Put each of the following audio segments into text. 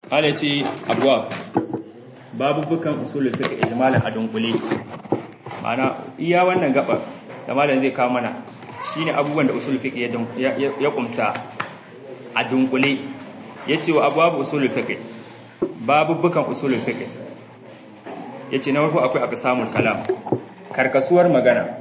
ala ce abuwa babu bukan usulul fiqh ijmalan a dunkule ma'ana iya wannan gaba da malam zai kawo mana shine abubuwan da usulul fiqh ya kumsa a dunkule yace wa abwabu usulul fiqh babu bukan usulul fiqh yace na farko akwai aqsamul kalam karkasuwar magana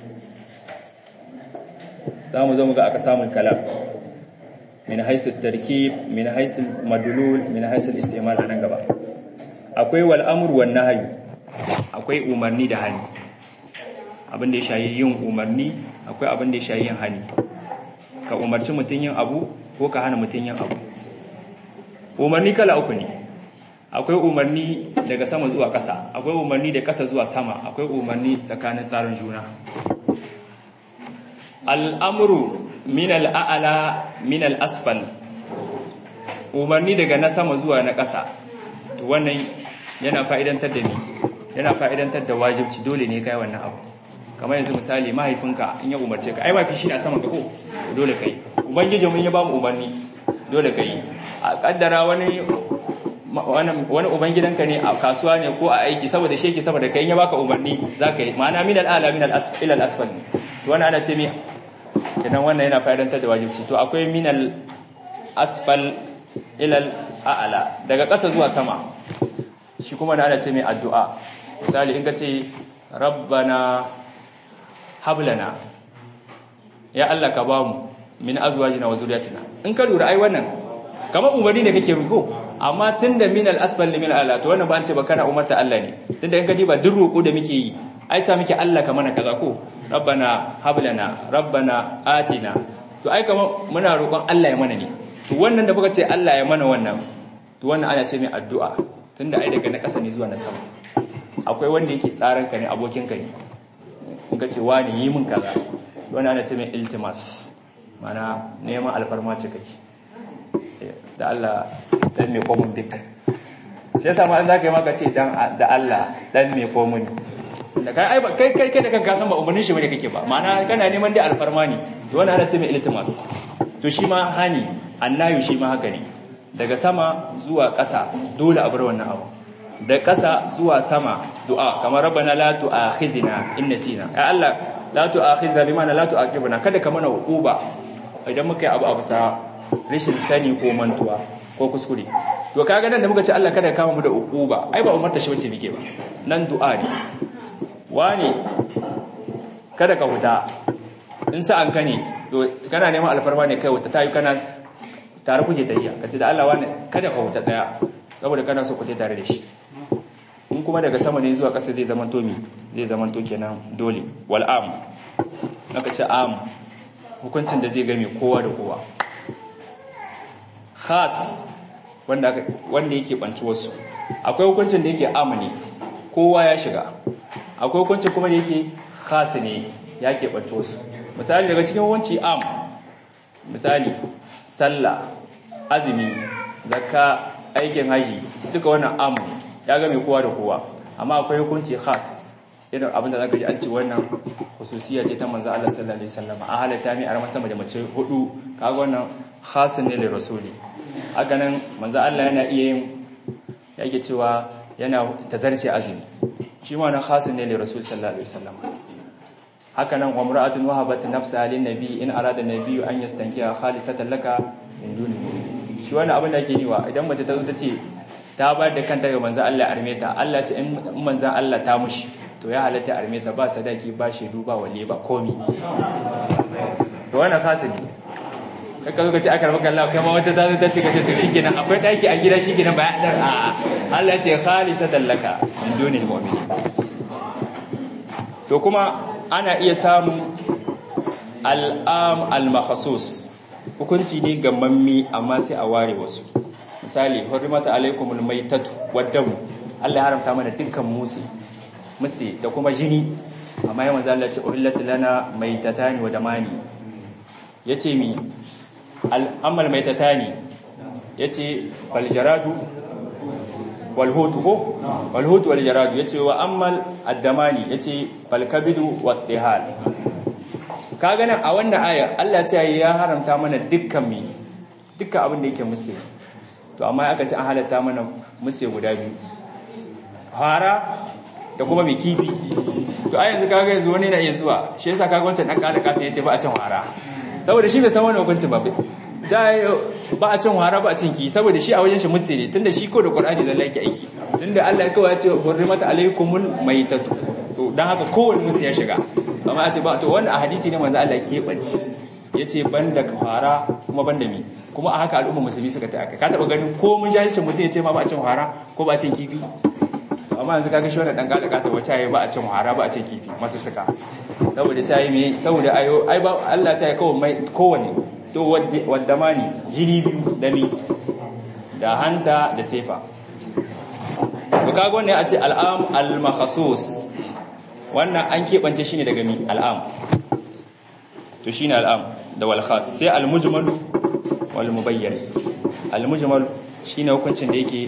zamu zo mu ga aqsamul kalam min haisu tarkib min haisu madlul min haisu istimal anan gaba akwai wal amru wan nahyu akwai umarni da hani abin da ya shayi yin umarni akwai abin da ya shayi yin hani ka umarci mutun yin abu ko ka hana mutun yin abu umarni kala uku ne akwai umarni daga sama zuwa ƙasa akwai umarni da ƙasa zuwa sama akwai umarni tsakanin tsarin juna al'amuru min al'a'ala min al'asfal umarni daga na sama zuwa na ƙasa to wannan yana fa'idantar da ni yana fa'idantar da wajibci dole ne kai wannan abu kamar yanzu misali mahaifinka in ya umarce ka ai mafi shi a saman ka ko dole kai ubangiji mun ya ba mu umarni dole kai a kaddara wani wani ubangidanka ne a kasuwa ne ko a aiki saboda shi yake saboda kai ya baka umarni zaka yi ma'ana min al'ala min al'asfal ila al'asfal to wannan ana ce mi kenan wannan yana fa'idantar da wajibci to akwai min al'asfal ila al'ala daga ƙasa zuwa sama shi kuma da ana ce mai addu'a misali in ka ce rabbana hablana ya Allah ka ba mu min azwajina wa zuriyatina in ka lura ai wannan kamar umarni da kake ruko amma tunda min al-asfal min al-ala to wannan ba an ce ba kana umarta Allah ne tunda in ka diba duk roko da muke yi ai ta muke Allah ka mana kaza ko rabbana hablana rabbana atina to ai kamar muna roƙon Allah ya mana ne to wannan da kuka ce Allah ya mana wannan to wannan ana ce mai addu'a tunda ai daga na ƙasa ne zuwa na sama akwai wanda yake tsaran ka ne abokin ka ne in ka ce wani yi min kaza wannan ana ce mai iltimas mana neman alfarma ce kake da Allah dan me komun duk shi yasa ma an zaka yi maka ce dan da Allah dan me komun da kai kai kai kai da kanka san ba umarnin shi bane kake ba ma'ana kana neman dai alfarma ne to wannan ana ce mai iltimas to shi ma hani annayu shi ma haka ne daga sama zuwa ƙasa dole a bar wannan abu da ƙasa zuwa sama du'a kamar rabbana la tu'akhizna in nasina ya Allah la tu'akhizna bima la tu'aqibna kada ka mana uquba idan muka yi abu abu sa rashin sani ko mantuwa ko kuskure to kaga nan da muka ce Allah kada ka kama mu da uquba ai ba umarta shi bace muke ba nan du'a ne wani kada ka huta in sa'an ka ne to kana neman alfarma ne kai wuta tayi kana tare kuke tafiya kace da Allah wani kada ka huta tsaya saboda kana so ku tafi tare da shi in kuma daga sama ne zuwa ƙasa zai zama tomi zai zama to kenan dole wal am aka ce am hukuncin da zai game kowa da kowa khas wanda aka wanda yake banci wasu akwai hukuncin da yake am ne kowa ya shiga akwai hukuncin kuma da yake khas ne ya ke banci wasu misali daga cikin hukunci am misali sallah azumi zakka aikin haji duka wannan am ya ga mai kowa da kowa amma akwai hukunci khas irin abinda zaka ji an ce wannan hususiya ce ta manzo Allah sallallahu alaihi wasallam a halatta mai arma sama da mace hudu kaga wannan khasun ne da rasuli haka nan manzo Allah yana iya yin yake cewa yana tazarce azumi shi ma wannan khasun ne da rasul sallallahu alaihi wasallam haka nan umra'atun wahabat nafsa lin nabi in arada nabi an yastankiya khalisatan laka min duni shi wannan abin da yake yi wa idan mace ta zo ta ce ta ba da kanta ga manzan Allah arme ta Allah ce in manzan Allah ta mushi to ya halatta arme ta ba sadaki ba shaidu ba wale ba komi to wannan fasili kaka zo ka ce aka rabu Allah kai ma wata ta zo ta ce ka ce to shikenan akwai daki a gida shikenan ba ya dar a Allah ce khalisatan laka min dunil mu'min to kuma ana iya samun al'am al-makhsus hukunci ne ga mammi amma sai a ware wasu misali hurmata alaikumul maitatu waddamu Allah ya haramta mana dukkan musi musi da kuma jini amma yawan zalla ce uhillat lana maitatani wa damani yace mi al'amal maitatani yace fal jaradu wal hutu ko wal hutu wal jaradu yace wa ammal addamani yace fal kabidu wat tihal kaga nan a wannan ayar Allah ya ce ya haramta mana dukkan mi dukkan abin da yake musi to amma aka ce an halatta mana musse guda biyu fara da kuma mai kifi to a yanzu kaga yanzu wani na iya zuwa shi yasa kaga wancan dan kada kata yace ba a cin fara saboda shi bai san wani hukunci ba ta ba a cin fara ba a cin ki saboda shi a wajen shi musse ne tunda shi ko da qur'ani zalla yake aiki tunda Allah ya kawai ya ce hurrimat alaykumul maytatu to dan haka kowanne musu ya shiga amma a ce ba to wanda a hadisi ne manzo Allah ke banci yace banda fara kuma banda mi kuma a haka al'umma musulmi suka ta aka ka taba ganin ko mun jahilcin mutum yace ma ba a cin fara ko ba a cin kifi amma yanzu kaga shi wannan dan gada gata wace yayi ba a cin fara ba a cin kifi masu suka saboda ta yi me saboda ayo ai ba Allah ta yi kawai mai kowane to wadda mani jini biyu da mi da hanta da sefa to kaga wannan a ce al'am al-makhsus wannan an keɓance shi ne daga mi al'am to shi ne al'am da walkhas sai al-mujmal wal mubayyan al-mujmal shi ne hukuncin da yake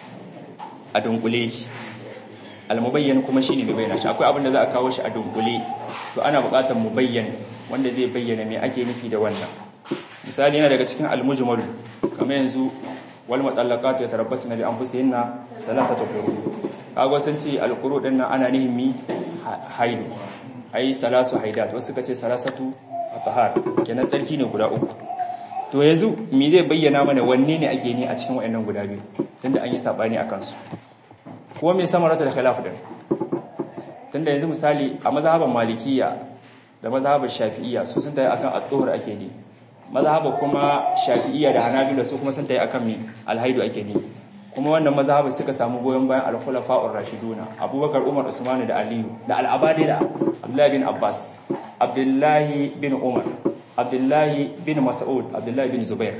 a dunkule al-mubayyan kuma shi ne bayyana shi akwai abin da za a kawo shi a dunkule to ana buƙatar mubayyan wanda zai bayyana me ake nufi da wannan misali yana daga cikin al-mujmal kamar yanzu wal mutallaqatu yatarabbasna bi anfusihinna salasata quru kaga sun ce al-quru din nan ana nihin mi haidu ai salasu haidat wasu suka ce salasatu atahar kenan tsarki ne guda uku to yanzu me zai bayyana mana wanne ne ake ni a cikin wayannan guda biyu tunda an yi sabani akan su kuma me samaratul khilaf din tunda yanzu misali a mazhaban malikiyya da mazhaban shafi'iyya su sun tayi akan at-tuhur ake ni mazhaba kuma shafi'iyya da hanabila su kuma sun tayi akan mi al-haidu ake ni kuma wannan mazhabi suka samu goyon bayan al-khulafa'ur rashiduna Abubakar Umar Usman da Aliyu da al-Abadi da Abdullah bin Abbas Abdullah bin Umar Abdullah bin Mas'ud Abdullah bin Zubair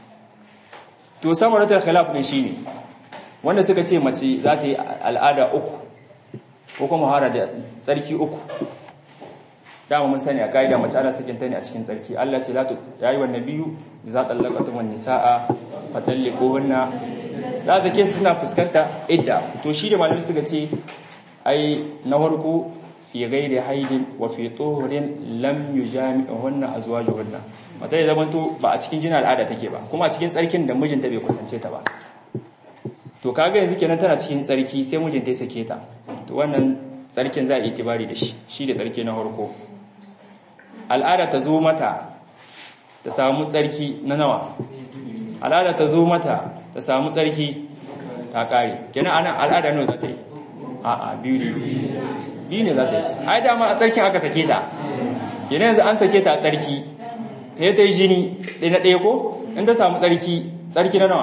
to samaratul khilaf ne shine wanda suka ce mace za ta yi al'ada uku ko kuma hara da tsarki uku dama mun sani a kaida mace ana sakinta ne a cikin tsarki Allah ce la tu yayi wannan biyu za tallaqatum nisaa fatalliquhunna za su ke suna fuskanta idda to shi da malamai suka ce ai na farko fi ghairi haidin wa fi tuhurin lam yujami'uhunna azwajuhunna mata ya zamanto ba a cikin jinin al'ada take ba kuma a cikin tsarkin da mijinta bai kusance ta ba to kaga yanzu kenan tana cikin tsarki sai mijinta ya sake ta to wannan tsarkin za a yi tibari da shi shi da tsarki na farko al'ada ta zo mata ta samu tsarki na nawa al'ada ta zo mata ta samu tsarki ta kare kenan ana al'ada nawa za ta yi a'a biyu ne biyu ne za ta yi ai dama a tsarkin aka sake ta kenan yanzu an sake ta a tsarki sai ta yi jini ɗaya na ɗaya ko in ta samu tsarki tsarki na nawa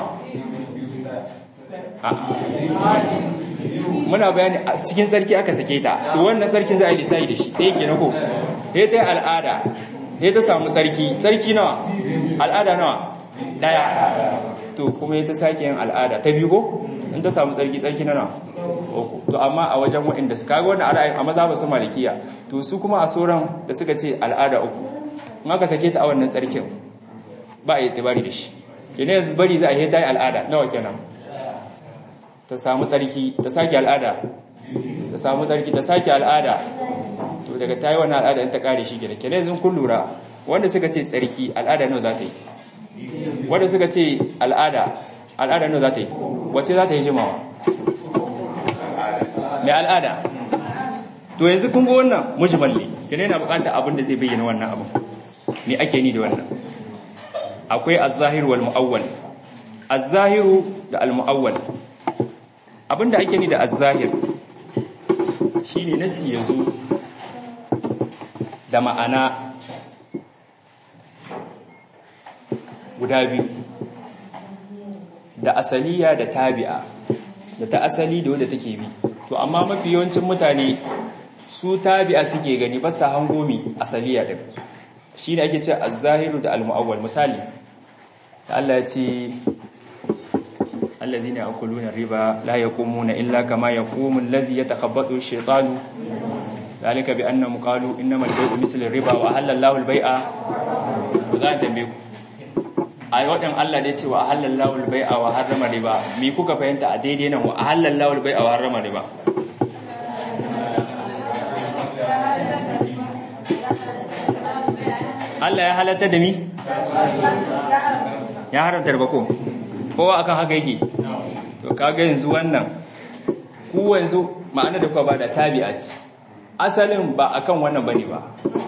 muna bayani a cikin tsarki aka sake ta to wannan tsarkin za a yi lissahi da shi ɗaya kenan ko sai ta yi al'ada sai ta samu tsarki tsarki nawa al'ada nawa daya to kuma ta sake yin al'ada ta biyu ko in ta samu tsarki tsarki na nawa uku to amma a wajen waɗanda su kaga wannan al'ada a maza ba su malikiya to su kuma a sauran da suka ce al'ada uku in aka sake ta a wannan tsarkin ba a yi tabari da shi kenan yanzu bari za a yi ta yi al'ada nawa kenan ta samu tsarki ta sake al'ada ta samu tsarki ta sake al'ada to daga ta yi wannan al'ada in ta kare shi kenan kenan yanzu kun lura wanda suka ce tsarki al'ada nawa za ta yi wanda suka ce al'ada al'ada nawa za ta yi wacce za ta yi jimawa mai al'ada to yanzu kun ga wannan mujmalli kenan yana bukatar abin da zai bayyana wannan abin me ake ni da wannan akwai az-zahir wal mu'awwal az-zahiru da al-mu'awwal abinda ake ni da az-zahir shine nasi yazo da ma'ana guda biyu da asaliya da tabi'a da ta asali da wadda take bi to amma mafi yawancin mutane su tabi'a suke gani ba sa hangomi asaliya din shine ake ce az-zahiru da al-mu'awwal misali da Allah ya ce allazina yakuluna riba la yaqumuna illa kama yaqumu allazi yatakhabbathu ash-shaytanu ذلك بأنهم قالوا إنما البيع مثل الربا وأحل الله البيع وذان tambaye ku ai wadan Allah da yace wa ahallallahu al-bai'a wa harrama riba me kuka fahimta a daidai nan wa ahallallahu al-bai'a wa harrama riba Allah ya halatta da mi ya haramta riba ko kowa akan haka yake to kaga yanzu wannan ku yanzu ma'ana da kuwa ba da tabi'a ce asalin ba akan wannan bane ba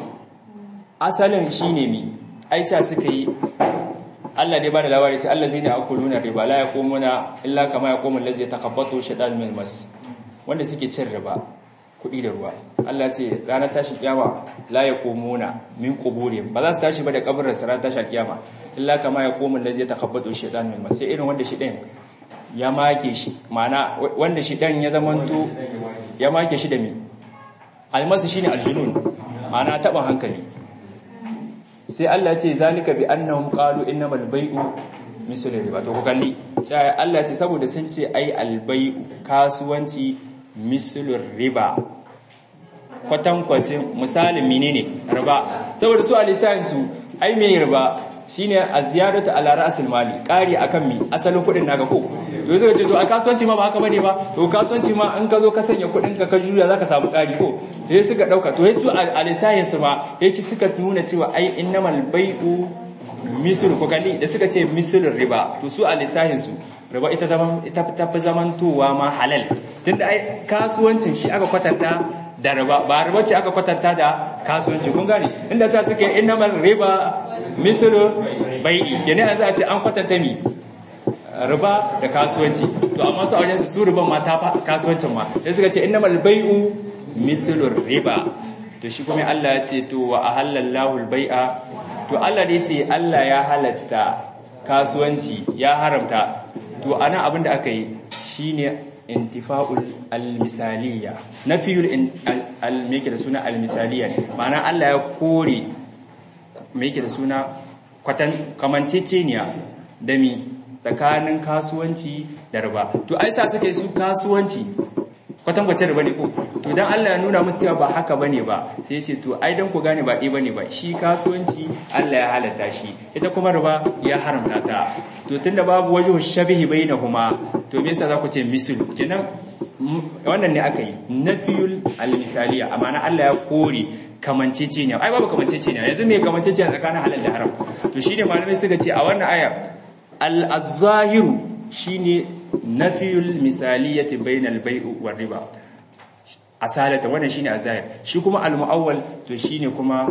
asalin shine mi aicha suka yi Allah dai ba da labari ce Allah zai ne akuluna riba la yaqumuna illa kama yaqumu allazi yatakabbathu shaytan min mas wanda suke cin riba kuɗi da ruwa Allah ce ranar tashi kiyama la yaqumuna min quburi ba za su tashi ba da kabarin su ranar tashi kiyama illa kama yaqumu allazi yatakabbathu shaytan min mas sai irin wanda shi din ya make shi ma'ana wanda shi dan ya zamanto ya make shi da mi almasu shine aljunun ma'ana taɓa hankali sai Allah ce zalika bi annahum qalu innamal bai'u mislu riba to ku kalli sai Allah ce saboda sun ce ai albai'u kasuwanci mislu riba kwatankwacin misalin menene riba saboda su alisan su ai me riba shine aziyaratu ala ra'sil mali kari akan mi asalin kudin naka ko to sai ce to a kasuwanci ma ba haka bane ba to kasuwanci ma in ka zo ka sanya kudin ka ka juya zaka samu kari ko sai suka dauka to sai su alisayin su ma yake suka nuna cewa ai innamal bai'u misl ko kalli da suka ce mislur riba to su alisayin su riba ita zaman ita ta fi zamantowa ma halal tunda ai kasuwancin shi aka kwatanta da riba ba riba ce aka kwatanta da kasuwanci kun gane inda ta suke innamal riba mislu bai'i kenan za a ce an kwatanta mi riba da kasuwanci to amma su auren su riban ma ta kasuwancin ma sai suka ce innamal bai'u mislu riba to shi kuma Allah ya ce to wa ahallallahu al-bai'a to Allah ne ce Allah ya halatta kasuwanci ya haramta to ana abin da aka yi shine intifa'ul al-misaliya nafiyul al-meke da suna al-misaliya ma'ana Allah ya kore meke da suna kwatan kamanceceniya da mi tsakanin kasuwanci da riba to ai sa suke su kasuwanci kwatankwacin riba ne ko to dan Allah ya nuna musu cewa ba haka bane ba sai ya ce to ai dan ku gane ba ɗi bane ba shi kasuwanci Allah ya halatta shi ita kuma riba ya haramta ta to tunda babu wajhu shabihi bainahuma to me yasa za ku ce mislu kenan wannan ne aka yi nafiyul al-misaliya amana Allah ya kore kamanceceniya ai babu kamanceceniya yanzu me kamanceceniya tsakanin halal da haram to shine malamai suka ce a wannan aya al-zahiru shine nafiyul misaliyati bainal bai'u war riba asalata wannan shine azahir shi kuma al-muawwal to shine kuma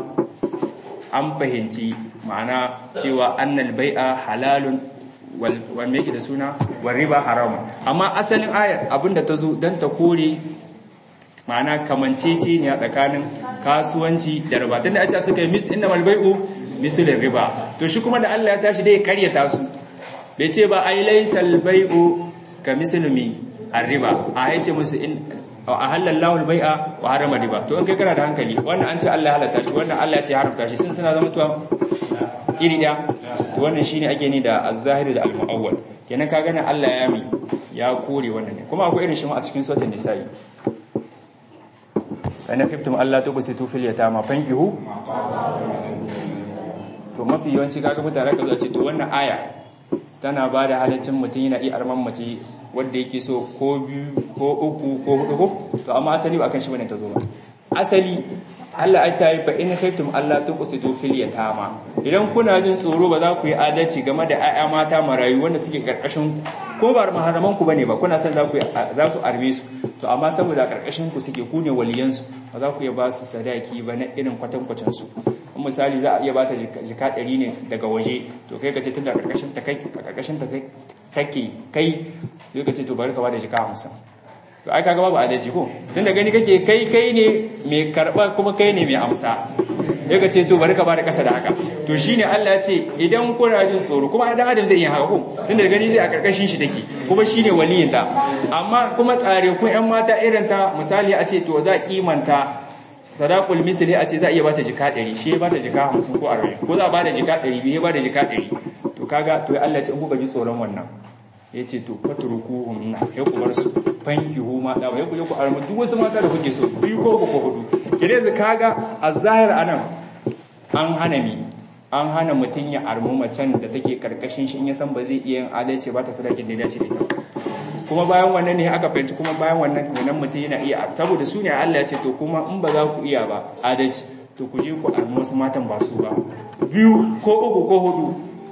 an fahimci ma'ana cewa annal bai'a halalun wal me yake da suna war riba haram amma asalin ayar abinda ta zo dan ta kore ma'ana kamancece ne a tsakanin kasuwanci da riba tunda a ce suka yi mis innamal bai'u misul riba to shi kuma da Allah ya tashi dai ya karyata su bai ce ba ai laysal bai'u ka mislumi arriba a yace musu in a halallahu albai'a wa harama riba to in kai kana da hankali wannan an ce Allah ya halatta shi wannan Allah ya ce haramta shi sun suna zama tuwa iri da to wannan shine ake ni da az-zahir da al-mu'awwal kenan ka gane Allah ya mi ya kore wannan ne kuma akwai irin shi ma a cikin suratul nisa'i kana kiftum Allah to kusitu fil yatama fankihu to mafi yawanci kaga mutane ka zo ce to wannan aya tana ba da halaccin mutum yana iya arman mace wadda yake so ko biyu ko uku ko hudu ko to amma asali ba kan shi bane ta zo ba asali Allah ya ce fa in khaytum Allah tuqsitu fil yatama idan kuna jin tsoro ba za ku yi adalci game da ƴaƴa mata marayu wanda suke karkashin ko ba maharaman ku bane ba kuna son za ku za ku arme su to amma saboda karkashin ku suke ku ne waliyan su ba za ku iya ba su sadaki ba na irin kwatankwacin su misali za a iya bata jika ɗari ne daga waje to kai ka ce tun da karkashin ta kai karkashin ta kake kai sai ka ce to bari ka bada jika hamsin to ai kaga babu adalci ko tun da gani kake kai kai ne mai karɓa kuma kai ne mai amsa sai ka ce to bari ka bada ƙasa da haka to shine Allah ya ce idan kuna jin tsoro kuma dan adam zai iya haka ko tun da gani zai a karkashin shi take kuma shine waliyin ta amma kuma tsare ku ƴan mata irin ta misali a ce to za kimanta sadaqul misli a ce za a iya bata jika 100 shi ya bata jika 50 ko 40 ko za a bada jika 200 ya bada jika 100 to kaga to Allah ya ce in kuka ji tsoron wannan yace to fatrukuhum na ya ku bar su fankihu ma da ya ku ku armu duk wasu mata da kuke so biyu ko ko hudu kire zu kaga azahir anan an hana mi an hana mutun ya armu macen da take karkashin shi in ya san ba zai iya yin adalci ba ta sadakin da ya dace da ita kuma bayan wannan ne aka fahimci kuma bayan wannan kenan mutum yana iya saboda su ne Allah ya ce to kuma in ba za ku iya ba adalci to ku je ku armi wasu matan ba su ba biyu ko uku ko hudu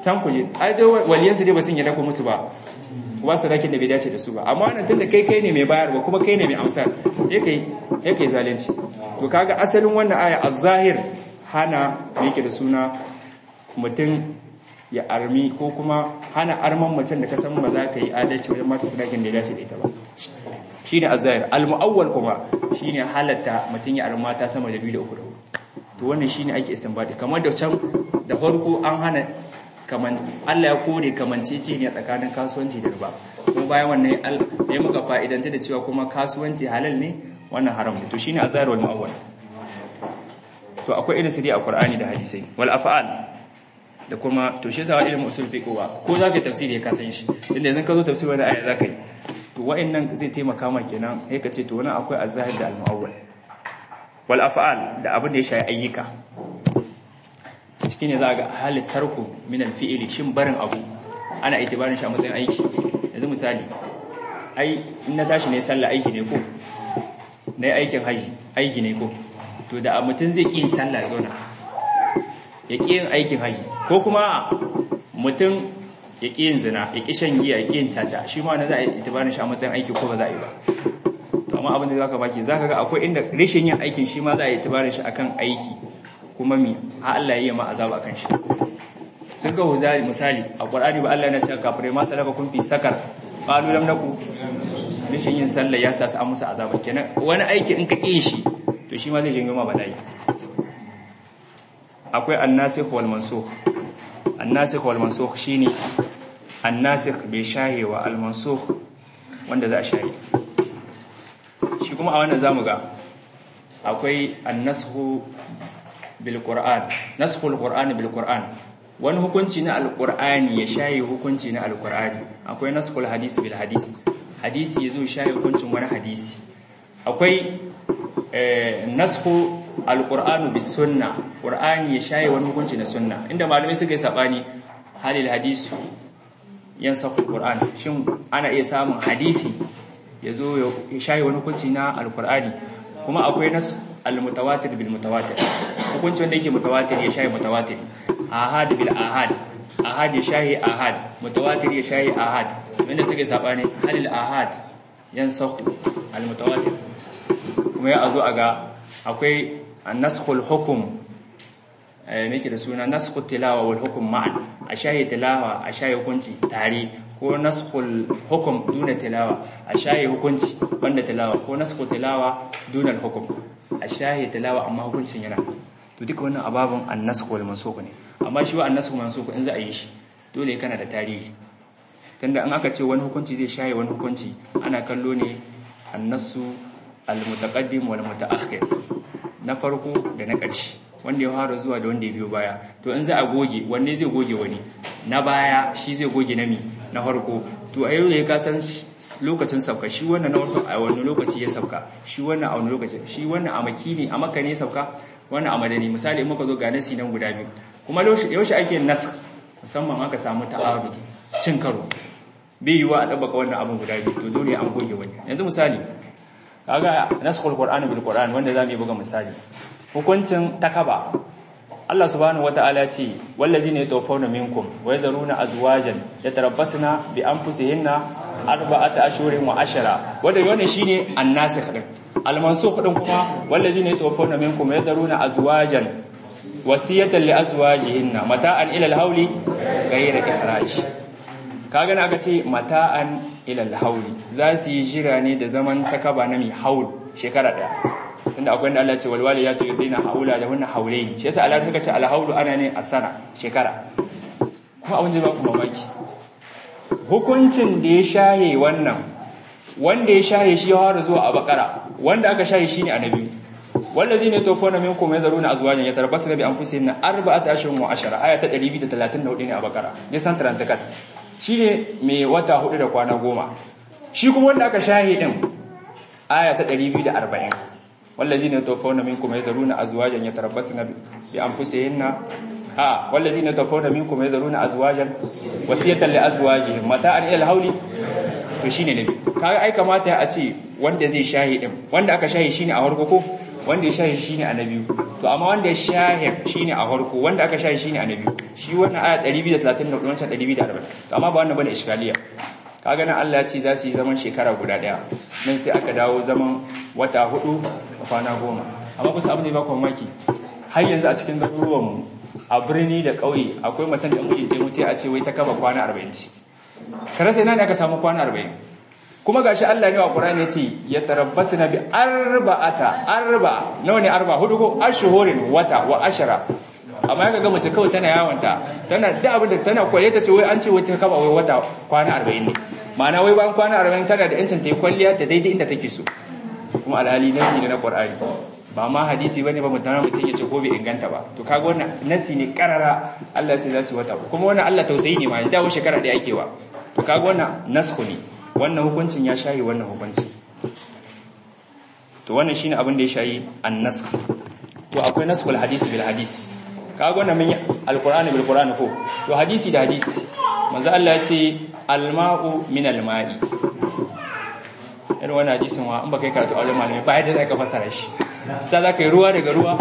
can ku je ai dai waliyan su dai ba sun yadda ku musu ba ku ba sadakin da bai dace da su ba amma wannan tunda kai kai ne mai bayarwa kuma kai ne mai amsar ya kai ya kai zalunci to kaga asalin wannan aya az-zahir hana yake da suna mutum ya armi ko kuma hana arman macen da ka san ba za ka yi adalci wajen mata sadakin da ya dace da ita ba shine az-zahir al-mu'awwal kuma shine halatta mutum ya arma ta sama da biyu da uku da to wannan shine ake istinbadi kamar da can da farko an hana kaman Allah ya kore kamancece ne tsakanin kasuwanci da riba kuma bayan wannan ya muka fa'idanta da cewa kuma kasuwanci halal ne wannan haram ne to shine azhar wal mu'awwal to akwai irin su dai a Qur'ani da hadisai wal af'al da kuma to shi yasa ilmin usul fiqh wa ko zaka tafsiri ka san shi inda yanzu ka zo tafsiri wani aya zaka yi to wa'annan zai taimaka ma kenan sai ka ce to wannan akwai azhar da al mu'awwal wal af'al da abin da ya shayi ayyuka cikin ne za ga halin tarku min alfi'ili shin barin abu ana itibarin shi a matsayin aiki yanzu misali ai in na tashi ne sallah aiki ne ko na yi aikin haji aiki ne ko to da mutum zai ƙi yin sallah zauna ya ƙi yin aikin haji ko kuma mutum ya ƙi yin zina ya ƙi shan giya ya ƙi yin tata shi ma na za a itibarin shi a matsayin aiki ko ba za a yi ba to amma abin da za ka baki za ka ga akwai inda rashin yin aikin shi ma za a itibarin shi akan aiki kuma mi ha Allah ya yi ma azaba kan shi sun ga huzari misali a Qur'ani ba Allah yana cewa kafirai ma salaka kun fi sakar qalu lam naku rishin yin sallah ya sa su an musu azaba kenan wani aiki in ka ƙi shi to shi ma zai janyo ma bala'i akwai annasikh wal mansukh annasikh wal mansukh shine annasikh bai shahewa al mansukh wanda za a shahe shi kuma a wannan zamu ga akwai annashu bil qur'an naskhul qur'an bil qur'an wani hukunci na alqur'ani ya shaye hukunci na alqur'ani akwai naskhul hadisi bil hadisi hadisi yazo shaye hukuncin wani hadisi akwai naskhu alqur'anu bis sunna qur'ani ya shaye wani hukunci na sunna inda malamai suka yi sabani halil hadisu yansakhu alqur'an shin ana iya samun hadisi yazo ya shaye wani hukunci na alqur'ani kuma akwai nas almutawatir bil mutawatir hukunci wanda yake mutawatir ya shaye mutawatir ahad bil ahad ahad ya shaye ahad mutawatir ya shaye ahad wanda suka yi sabani halil ahad yansakhu almutawatir kuma ya zo a ga akwai naskhul hukum me da suna naskhul tilawa wal hukum ma'an a shahi tilawa a shahi hukunci tare ko naskhul hukum duna tilawa a shahi hukunci banda tilawa ko naskhul tilawa duna hukum a shahi tilawa amma hukuncin yana to duka wannan ababun an-nasakh wal mansukh ne amma shi wa an-nasakh mansukh in za a yi shi dole kana da tarihi tunda in aka ce wani hukunci zai shahi wani hukunci ana kallo ne annasu al-mutaqaddim wal mutaakhir na farko da na ƙarshe wanda ya fara zuwa da wanda ya biyo baya to in za a goge wanne zai goge wani na baya shi zai goge na mi na farko to a yau da ya kasan lokacin sauka shi wannan na farko a wani lokaci ya sauka shi wannan a wani lokaci shi wannan a makini a maka ne sauka wannan a madani misali in muka zo ga nasi nan guda biyu kuma yaushe ake nas musamman aka samu ta'arudi cin karo bai yiwa a ɗabbaka wannan abin guda biyu to dole an goge wani yanzu misali kaga naskhul qur'ani bil qur'an wanda zamu yi buga misali hukuncin takaba Allah subhanahu wataala ya ce wallazina yatawaffawna minkum wa yadharuna azwajan yatarabbasna bi anfusihinna arba'ata ashhurin wa ashara wanda wannan shine annasikh din almansukh din kuma wallazina yatawaffawna minkum wa yadharuna azwajan wasiyatan li azwajihinna mata'an ila al-hawli ghayra ikhraj kaga na aka ce mata'an ilal hauli za su yi jira ne da zaman takaba na mai haul shekara daya tunda akwai inda Allah ce walwali ya to yudina haula da wannan haulaini shi yasa Allah suka ce alhaulu ana ne a sana shekara kuma abin da ba ku mamaki hukuncin da ya shahe wannan wanda ya shahe shi ya fara zuwa a bakara wanda aka shahe shine annabi wallazina yatawaffawna minkum yadharuna azwajan yatarabbasna bi anfusihinna arba'ata ashhurin wa ashara aya ta 234 ne a bakara ne san tarantakat shi ne mai wata hudu da kwana goma shi kuma wanda aka shahi din aya ta 240 wallazina yatawaffawna minkum yazaruna azwajan yatarabbasna bi anfusihinna a wallazina yatawaffawna minkum yazaruna azwajan wasiyatan li azwajihim mata'an ila al-hawli to shine nabi kaga ai kamata a ce wanda zai shahi din wanda aka shahi shine a farko ko wanda ya shahi shine a na biyu to amma wanda ya shahi shine a farko wanda aka shahi shine a na biyu shi wannan aya 234 wancan 240 to amma ba wannan bane iskaliya kaga nan Allah ya ce za su yi zaman shekara guda daya nan sai aka dawo zaman wata hudu a kwana goma amma kusa abin da ya ba ku mamaki har yanzu a cikin garuruwan mu a birni da ƙauye akwai mutum da mijin ta mutu a ce wai ta kama kwana 40 ce kare sai nan aka samu kwana 40 kuma gashi Allah ne wa Qur'ani yace ya tarabbasna bi arba'ata arba nawa ne arba hudu ko ashhurin wata wa ashara amma yaga mace kawai tana yawanta tana da abin da tana koye ta ce wai an ce wai ta kaba wai wata kwana 40 ne ma'ana wai bayan kwana 40 tana da yancin ta yi kwalliya ta daidai inda take so kuma alhali nasi ne na Qur'ani ba ma hadisi bane ba mutana mutum yace ko bai inganta ba to kaga wannan nasi ne karara Allah ya ce za su wata kuma wannan Allah tausayi ne ma ya dawo shekara da yake wa to kaga wannan nasku ne wannan hukuncin ya shayi wannan hukunci to wannan shine abin da ya shayi an-nasakh to akwai naskhul hadisi bil hadis kaga wannan mun alqur'ani bil qur'ani ko to hadisi da hadisi manzo Allah ya ce al-ma'u min al-ma'i irin wannan hadisin wa in baka yi karatu a wajen malami ba yadda zaka fasara shi ta zaka yi ruwa daga ruwa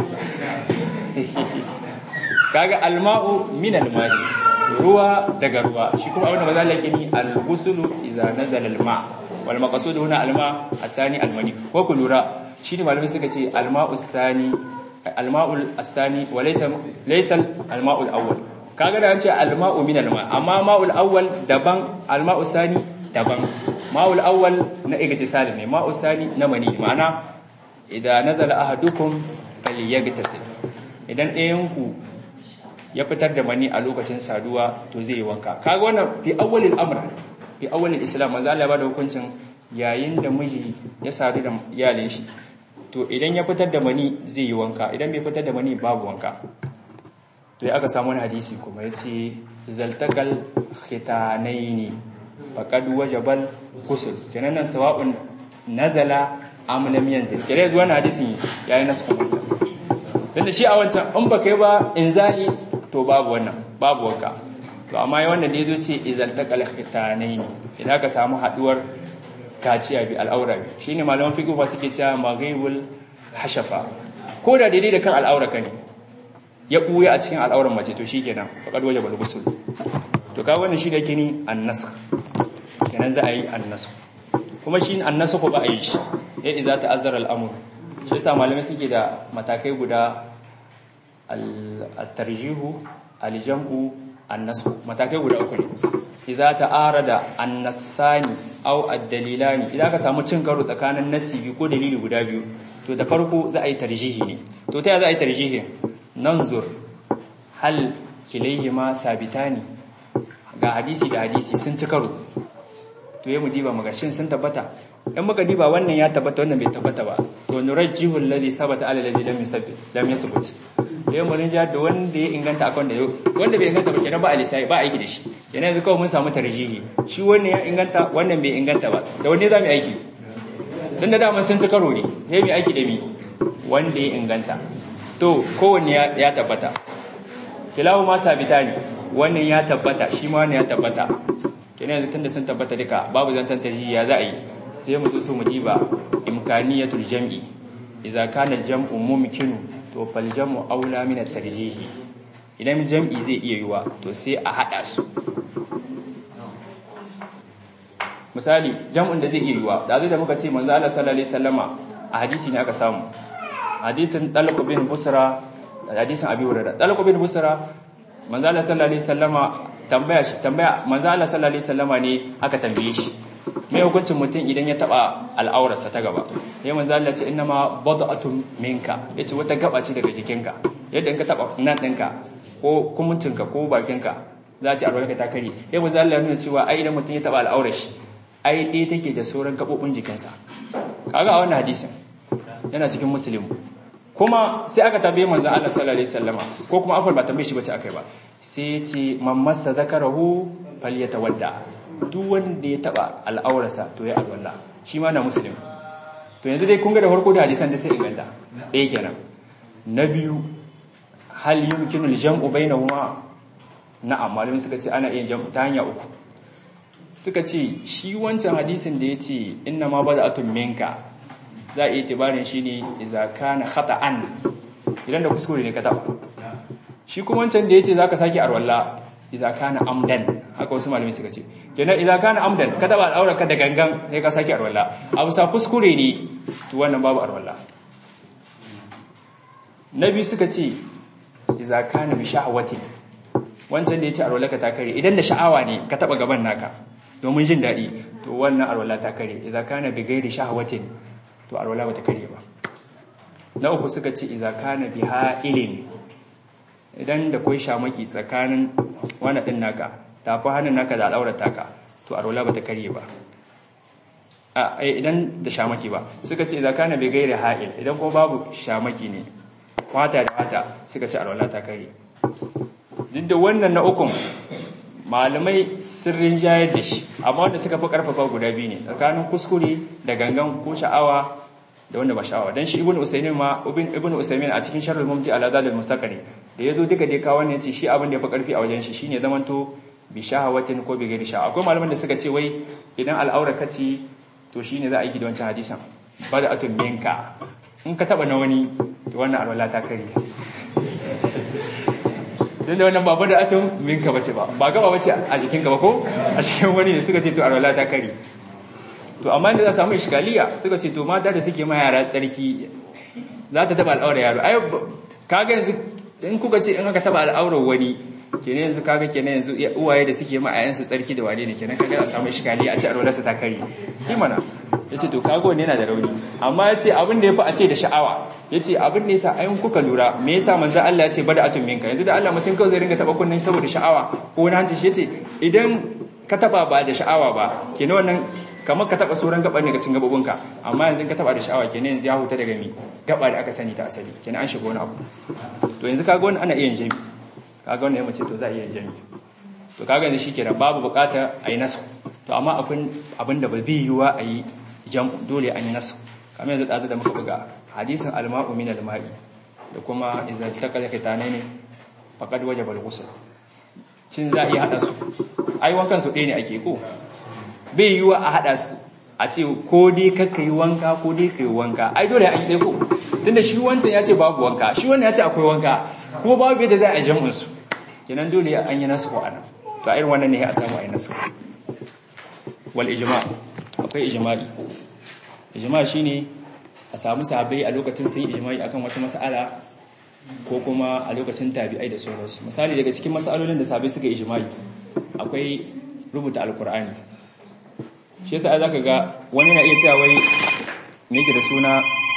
kaga al-ma'u min al-ma'i ruwa daga ruwa shi kuma abin da maza Allah ni al-ghuslu idza nazala al-ma wal maqsud huna al-ma asani al-mani ko ku lura shi ne malamai suka ce al-ma'u asani al-ma'u asani wa laysa laysa al-ma'u al-awwal kaga da an ce al-ma'u min al-ma amma ma'u al-awwal daban al-ma'u asani daban ma'u al-awwal na igtisal ne ma'u asani na mani ma'ana idza nazala ahadukum falyagtasil idan ɗayan ku ya fitar da mani a lokacin saduwa to zai yi wanka kaga wannan fi awwalil amr fi awwalil islam manzo Allah ya bada hukuncin yayin da miji ya sadu da iyalin shi to idan ya fitar da mani zai yi wanka idan bai fitar da mani babu wanka to ya aka samu wani hadisi kuma yace zaltakal khitanaini faqad wajabal ghusl kenan nan sawa'un nazala am lam yanzil kenan zuwa hadisin yayin nasu kuma tunda shi a wancan in baka yi ba inzali to babu wannan babu wanka to amma wannan da yazo ce idan taqal khitanaini idan ka samu haduwar kaciya bi al'aura bi shine malaman fiqh ba suke cewa maghibul hashafa ko da daidai da kan al'aura ka ne ya buya a cikin al'auran mace to shikenan faqad wajaba al-ghusl to ka wannan shi da yake ni an-nasakh kenan za a yi an-nasakh kuma shi an-nasakh ba a yi shi ya idza ta'azzara al-amr shi yasa malamai suke da matakai guda al-tarjihu al-jam'u an-nasakh matakai guda uku ne idza ta'arada an-nassani aw ad-dalilani idan ka samu cin karo tsakanin nasi biyu ko dalili guda biyu to da farko za a yi tarjihi ne to ta za a yi tarjihi nanzur hal kilayhima sabitani ga hadisi da hadisi sun ci karo to yayi mu diba muga shin sun tabbata in muka diba wannan ya tabbata wannan bai tabbata ba to nurajjihu alladhi sabata ala alladhi lam yusabbit lam yasbut yayin mun ja da wanda ya inganta akan da wanda bai inganta ba kenan ba alisai ba aiki da shi kenan yanzu kawai mun samu tarjihi shi wannan ya inganta wannan bai inganta ba da wanne zamu aiki dan da dama sun ci karo ne sai mu aiki da mi wanda ya inganta to kowanne ya tabbata kilawu ma sabita ne wannan ya tabbata shi ma wannan ya tabbata kenan yanzu tunda sun tabbata duka babu zantan tarjihi ya za a yi sai mu tuto mu diba imkaniyatul jam'i idza kana al-jam'u mumkinu to fal jam'u aula min at-tarjih idan jam'i zai iya yiwa to sai a hada su misali jam'un da zai iya yiwa da zai da muka ce manzo Allah sallallahu alaihi wasallama a hadisi ne aka samu hadisin Talq bin Busra da hadisin Abi Hurairah Talq bin Busra manzo Allah sallallahu alaihi wasallama tambaya shi tambaya manzo Allah sallallahu alaihi wasallama ne aka tambaye shi me hukuncin mutum idan ya taba al'aurarsa ta gaba sai manzo Allah ce inna ma bad'atun minka yace wata gaba ce daga jikinka yadda in ka taba nan ɗinka ko kumuncinka ko bakinka za ci albarka ta kare sai manzo Allah ya nuna cewa ai idan mutum ya taba al'aurar shi ai ɗaya take da sauran gabobin jikinsa kaga a wannan hadisin yana cikin muslim kuma sai aka tambaye manzo Allah sallallahu alaihi wasallama ko kuma afal ba tambaye shi bace akai ba sai ya ce man massa zakarahu falyatawadda duk wanda ya taba al'aurarsa to ya alwala shi ma na muslim to yanzu dai kun ga da farko da hadisan da sai inganta ɗaya kenan na biyu hal yumkinu al-jam'u bainahuma na'am malamin suka ce ana iya jam'u ta hanya uku suka ce shi wancan hadisin da yace inna ma bada'atun minka za a yi itibarin shi ne iza kana khata'an idan da kuskure ne ka taba shi kuma wancan da yace zaka saki arwalla iza kana amdan haka wasu malami suka ce kenan iza kana amdan ka taba al'aura ka da gangan sai ka saki arwalla abu sa kuskure ne to wannan babu arwalla nabi suka ce iza kana bi shahwatin wancan da yace arwalla ka ta kare idan da sha'awa ne ka taba gaban naka domin jin daɗi to wannan arwalla ta kare iza kana bi gairi shahwatin to arwalla ba ta kare ba na uku suka ce iza kana bi ha'ilin idan da kwai shamaki tsakanin wani ɗin naka tafi hannun naka da al'aurar taka to arwalla ba ta kare ba a idan da shamaki ba suka ce iza kana bi gairi ha'il idan ko babu shamaki ne wata da wata suka ce arwalla ta kare duk da wannan na ukun malamai sirrin jayar da shi amma wanda suka fi karfafa guda biyu ne tsakanin kuskure da gangan ko sha'awa da wanda ba sha'awa dan shi ibnu usaymin ma ibnu usaymin a cikin sharhul mumti ala zalil mustaqri da yazo duka dai kawo ne yace shi abin da yafi karfi a wajen shi shine zamanto bi shahawatin ko bi ghairi sha'a akwai malaman da suka ce wai idan al'aura kace to shine za a yi da wancan hadisan bada atun minka in ka taba na wani to wannan alwala ta kare don da wannan babu da atun minka bace ba ba gaba bace a jikin gaba ko a cikin wani ne suka ce to alwala ta kare to amma inda za samu iskaliya suka ce to mata da suke ma yara tsarki za ta taba al'aura yaro ai kaga yanzu in kuka ce in aka taba al'aurar wani kenan yanzu kaga kenan yanzu uwaye da suke ma ayansu tsarki da wane ne kenan kaga za samu iskaliya a ce alwalarsa ta kare ki mana yace to kaga wanne yana da rauni amma yace abin da yafi a ce da sha'awa yace abin da yasa ayin kuka lura me yasa manzo Allah yace bada atun minka yanzu da Allah mutun kawai zai ringa taba kunnin saboda sha'awa ko wani hanci shi yace idan ka taba ba da sha'awa ba kenan wannan kamar ka taba sauran gaban daga cikin gabobinka amma yanzu ka taba da sha'awa kenan yanzu ya huta daga mi gaba da aka sani ta asali kenan an shiga wani abu to yanzu kaga wannan ana iya yin jami kaga wannan ya mace to za a iya yin jami to kaga yanzu shikenan babu bukata a yi nasu to amma akwai abin da ba bi yiwa a yi jam dole an yi nasu kamar yanzu dazu da muka buga hadisin alma'u min alma'i da kuma idan takala kitane ne faqad wajaba al-ghusl shin za a iya hada su ai wankan su ɗaya ne ake ko bai yiwa a hada su a ce ko dai kakka yi wanka ko dai ka yi wanka ai dole an yi ɗaya ko tunda shi wancan ya ce babu wanka shi wannan ya ce akwai wanka kuma babu yadda za a jam'in su kenan dole an yi nasu ko ana to a irin wannan ne a samu a yi nasu wal ijma akwai ijma'i ijma shine a samu sahabbai a lokacin sun yi ijma'i akan wata mas'ala ko kuma a lokacin tabi'ai da sauransu misali daga cikin mas'alolin da sahabbai suka yi ijma'i akwai rubuta alkur'ani shi yasa zaka ga wani na iya cewa wai me yake da suna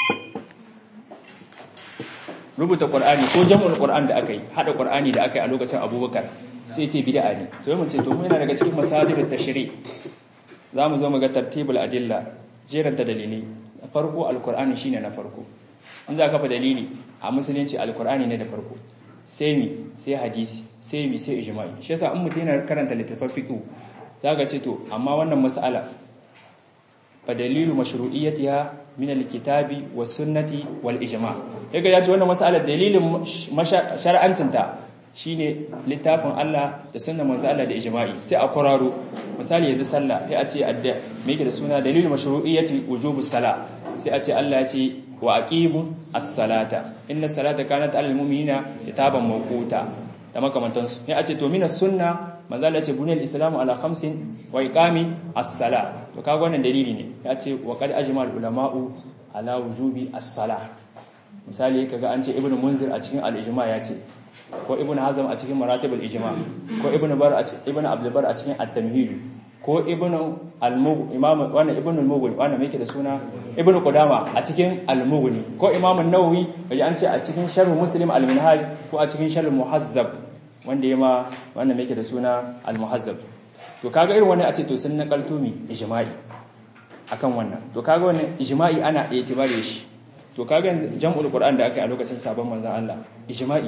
rubuta qur'ani ko jam'ul qur'an da aka yi hada qur'ani da aka yi a lokacin abubakar sai ce bid'a ne to mun ce to mu yana daga cikin masadirut tashri' zamu zo mu ga tartibul adilla jeranta dalili farko alqur'ani shine na farko in za ka fa dalili a musulunci alqur'ani ne da farko sai mi sai hadisi sai mi sai ijma'i shi yasa in mutum yana karanta littafin fiqh zaka ce to amma wannan mas'ala fa dalilu mashru'iyyatiha min alkitabi was sunnati wal ijma' yaga ya ce wannan mas'ala dalilin shar'ancinta shine littafin Allah da sunnar manzo Allah da ijma'i sai a kwararo misali yanzu sallah sai a ce adda me yake da suna dalilu mashru'iyyati wujubus sala sai a ce Allah ya ce wa aqimu as-salata inna salata kanat 'alal mu'minina kitaban mawquta da makamantansu sai a ce to minas sunna manzo Allah ya ce buniyal islamu ala khamsin wa iqami as-sala to kaga wannan dalili ne ya ce wa qad ajma'al ulama'u ala wujubi as-sala misali kaga an ce ibnu munzir a cikin al-ijma ya ce ko ibnu hazm a cikin maratibul ijma ko ibnu bar a cikin ibnu abdul bar a cikin at-tamhid ko ibnu al-mugh imam wannan ibnu al-mughni wannan me yake da suna ibnu qudama a cikin al-mughni ko imam an-nawawi kaje an ce a cikin sharh muslim al-minhaj ko a cikin sharh muhazzab wanda yema wannan me yake da suna al-muhazzab to kaga irin wani a ce to sun nakalto mi ijma'i akan wannan to kaga wannan ijma'i ana itibare shi to kaga jam'ul qur'an da aka yi a lokacin sabon manzon Allah ijma'i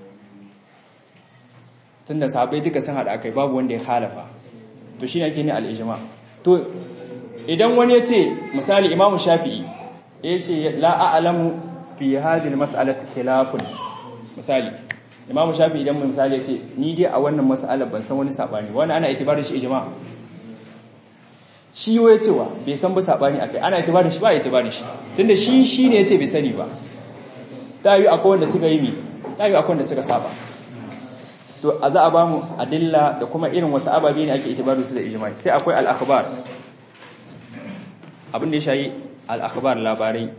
tunda sahabbai duka sun hada akai babu wanda ya khalafa to shine yake ne al-ijma to idan wani ya ce misali imamu shafi'i ya ce la a'lamu fi hadhihi al-mas'alati khilafun misali imamu shafi'i idan misali ya ce ni dai a wannan mas'alar ban san wani sabani wani ana itibarin shi ijma shi yo ya cewa bai san ba sabani akai ana itibarin shi ba itibarin shi tunda shi shine yace bai sani ba ta yi akwai wanda suka yi mi ta yi akwai wanda suka saba to a za a ba mu adilla da kuma irin wasu ababe ne ake itibaru su da ijma'i sai akwai al-akhbar abin da ya shayi al-akhbar labarai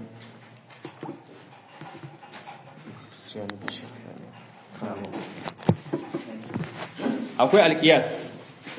akwai al-qiyas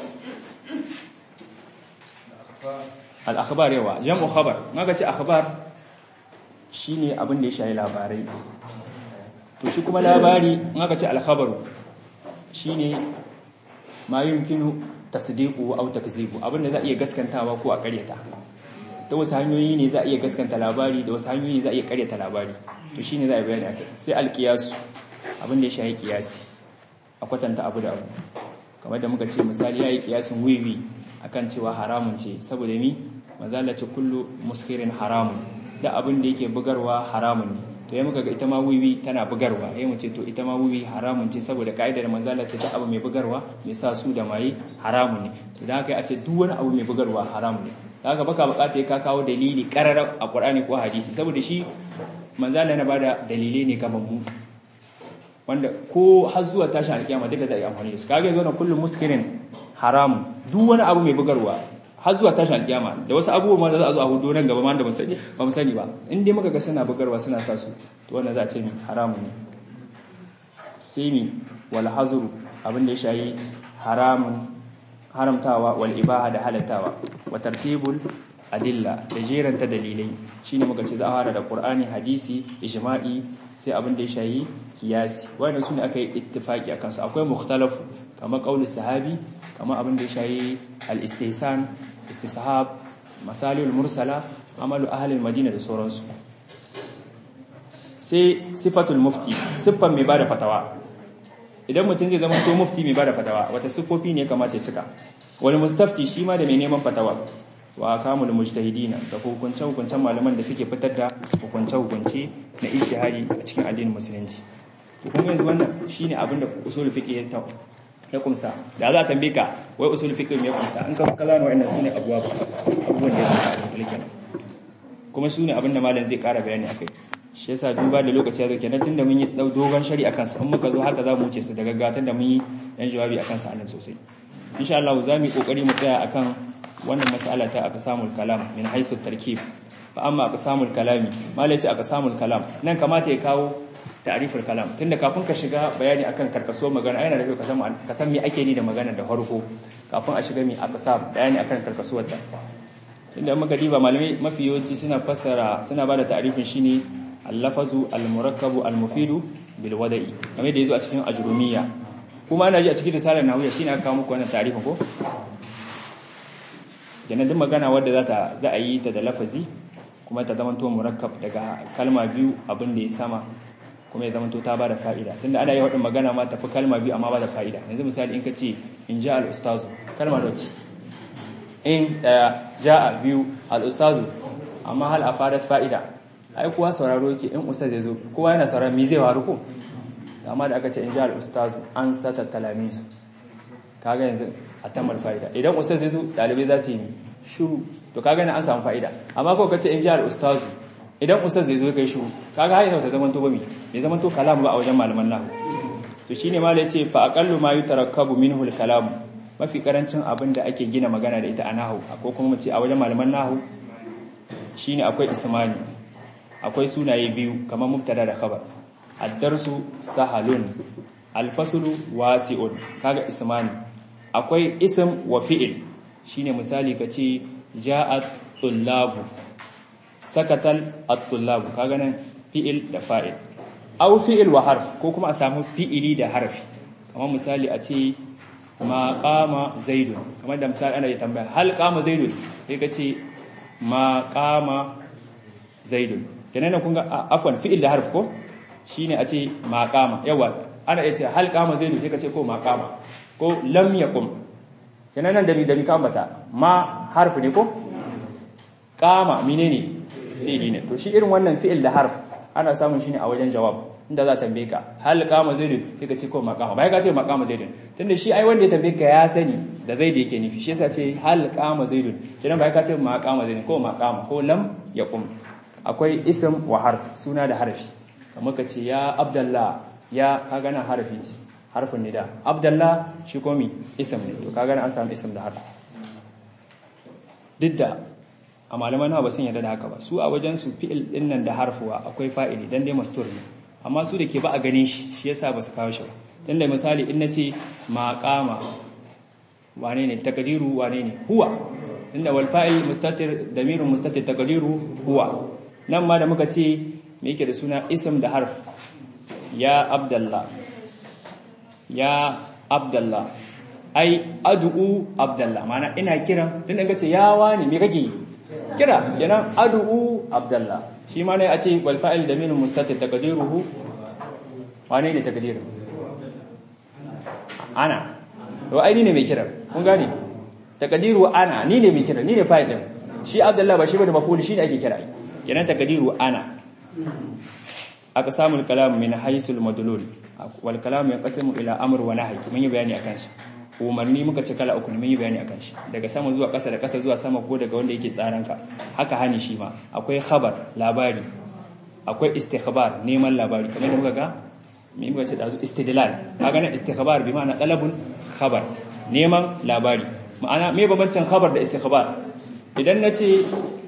al-akhbar yawa jam'u khabar maka ce akhbar shine abin da ya shayi labarai to shi kuma labari maka ce al-khabaru shine ma yumkinu tasdiqu aw takzibu abin da za a iya gaskantawa ko a ƙaryata ta wasu hanyoyi ne za a iya gaskanta labari da wasu hanyoyi ne za a iya ƙaryata labari to shine za a bayani akai sai al-qiyas abin da ya shayi qiyasi a kwatanta abu da abu kamar da muka ce misali yayi qiyasin wiwi akan cewa haramun ce saboda mi mazalla ce kullu muskirin haramun da abin da yake bugarwa haramun ne to ya muka ga ita ma wiwi tana bugarwa ya mu ce to ita ma wiwi haramun ce saboda ka'idar manzala ce da abu mai bugarwa mai sa su da maye haramun ne to da haka a ce duk wani abu mai bugarwa haramun ne da haka baka bukata ka kawo dalili kararar a Qur'ani ko hadisi saboda shi manzala na bada dalilai ne kamar mu wanda ko har zuwa tashin alkiyama duka za a yi amfani da su kage zo na kullum muskirin haramun duk wani abu mai bugarwa har zuwa tashin alkiyama da wasu abubuwa ma da za a zo a hudu nan gaba ma da ba mu sani ba in dai muka ga suna bugarwa suna sa su to wannan za a ce mi haramu ne sai mi wal hazuru abin da ya shayi haramun haramtawa wal ibaha da halattawa wa tartibul adilla da jeranta dalilai shine muka ce za a fara da qur'ani hadisi ijma'i sai abin da ya shayi kiyasi wannan sune aka yi ittifaki akan su akwai mukhtalaf kamar qauli sahabi kamar abin da ya shayi al-istihsan istishab masalul mursala amalu ahlul madina da sauransu sai sifatul mufti siffan mai bada fatawa idan mutum zai zama to mufti mai bada fatawa wata siffofi ne kamata ya cika wani mustafti shi ma da mai neman fatawa wa kamul mujtahidina da hukunce hukuncen malaman da suke fitar da hukunce hukunce na ijtihadi a cikin addinin musulunci kuma yanzu wannan shine abin da usul fiqh ya ya kumsa da za a tambaye ka wai usul fiqh me ya kumsa in ka kaza ne wa'annan sune abuwa abubuwan da ya kumsa mulkin kuma sune abin da malam zai kara bayani akai shi yasa duba da lokaci ya zo kenan tunda mun yi dogon shari akan su in muka zo haka za mu wuce su daga gatan da mun yi yan jawabi akan su anan sosai insha Allah za mu yi kokari mu tsaya akan wannan mas'ala ta aqsamul kalam min haisu tarkib fa amma aqsamul kalami malaci aqsamul kalam nan kamata ya kawo ta'riful kalam tunda kafin ka shiga bayani akan karkasuwar magana yana da kyau ka san ka san me ake ni da magana da farko kafin a shiga mi aqsam bayani akan karkasuwar ta tunda muka diba malamai mafi yawanci suna fassara suna bada ta'rifin shine al-lafazu al-murakkabu al-mufidu bil wada'i kamar da yazo a cikin ajrumiyya kuma ana ji a cikin risalar nawiya shine aka kawo muku wannan ta'rifin ko kenan duk magana wadda za ta za a yi ta da lafazi kuma ta zama to murakkab daga kalma biyu abin da ya sama kuma ya zamanto ta bada fa'ida tunda ana yi wadin magana ma tafi kalma biyu amma bada fa'ida yanzu misali in ka ce in ja al-ustazu kalma da ce in daya ja biyu al-ustazu amma hal afadat fa'ida ai kuwa sauraro yake in ustaz ya zo kowa yana sauraro me zai waru ko amma da aka ce in ja al-ustazu an sata talamizu kaga yanzu a tamar fa'ida idan ustaz ya zo dalibai za su yi shiru to kaga na an samu fa'ida amma ko kace in ja al-ustazu idan ustaz zai zo kai shiru kaga har yanzu ta zaman to ba mi bai zaman to kalam ba a wajen malaman nahwu to shine malai yace fa aqallu ma yutarakkabu minhu al-kalam mafi karancin abin da ake gina magana da ita a nahwu ko kuma mu ce a wajen malaman nahwu shine akwai ismani akwai sunaye biyu kamar mubtada da khabar ad-darsu sahalun al-faslu wasi'un kaga ismani akwai ism wa fi'il shine misali kace ja'at tullabu sakatal at-tullab kaga nan fi'il da fa'il aw fi'il wa harf ko kuma a samu fi'ili da harfi kamar misali a ce ma qama zaidun kamar da misali ana yi tambaya hal qama zaidun sai ka ce ma qama zaidun kenan kun ga afwan fi'il da harf ko shine a ce ma qama yawa ana iya ce hal qama zaidun sai ka ce ko ma qama ko lam yaqum kenan nan da mi da mi ka ambata ma harf ne ko qama menene fi'ili ne to shi irin wannan fi'il da harf ana samun shi ne a wajen jawab inda za ta tambaye ka hal qama zaidun sai ka ce ko maqama bai ka ce maqama zaidun tunda shi ai wanda ya tambaye ka ya sani da zaid yake nufi shi yasa ce hal qama zaidun kidan bai ka ce maqama zaidun ko maqama ko lam yaqum akwai ism wa harf suna da harfi kamar ka ce ya abdallah ya ka gana harfi ce harfin nida abdallah shi komi ism ne to ka gana an samu ism da harfi duk da a malaman ba sun yarda da haka ba su a wajen su fi'il din nan da harfuwa akwai fa'ili dan dai mastur ne amma su da ke ba a ganin shi shi yasa ba su kawo shi ba dan da misali in nace maqama wane ne takdiru wane ne huwa inda wal fa'il mustatir damirun mustatir takdiru huwa nan ma da muka ce me yake da suna ism da harf ya abdallah ya abdallah ai ad'u abdallah mana ina kiran tun da ce ya wani me kake kira kenan ad'u abdallah shi ma ne a ce wal fa'il damirun mustatir taqdiruhu wane ne taqdiru ana to ai ni ne mai kiran kun gane taqdiru ana ni ne mai kiran ni ne fa'il din shi abdallah ba shi bane maf'ul shi ne ake kira kenan taqdiru ana aqsamul kalam min haysul madlul wal kalam yanqasimu ila amr wa nahy mun yi bayani akan shi umarni muka ce kala uku ne mun yi bayani akan shi daga sama zuwa ƙasa da ƙasa zuwa sama ko daga wanda yake tsaran ka haka hani shi ma akwai khabar labari akwai istikhbar neman labari kamar da muka ga me muka ce dazu istidlal kaga nan istikhbar bi ma'ana talabul khabar neman labari ma'ana me bambancin khabar da istikhbar idan nace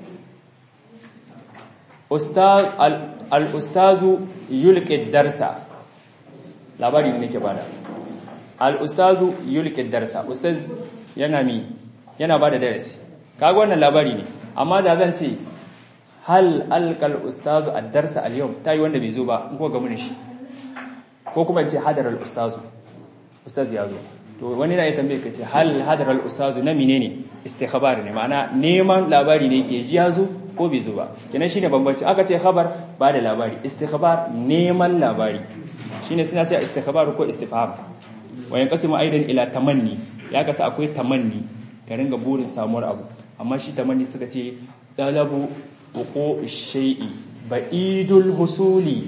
ustaz al-ustazu yulqi darsa labari ne nake bada al-ustazu yulqi darsa ustaz yana mi yana bada darasi kaga wannan labari ne amma da zan ce hal alqal ustazu ad-darsa al-yawm tayi wanda bai zo ba in ko ga mun shi ko kuma ce hadar al-ustazu ustaz ya zo to wani na ya tambaye ka ce hal hadar al-ustazu na menene istikhbar ne ma'ana neman labari ne yake ji ya zo ko bai zo ba kenan shine bambanci aka ce khabar ba da labari istikhbar neman labari shine suna sai istikhbar ko istifham wa yanqasimu aidan ila tamanni ya kasa akwai tamanni ka ringa burin samuwar abu amma shi tamanni suka ce dalabu wuqu shay'i ba'idul husuli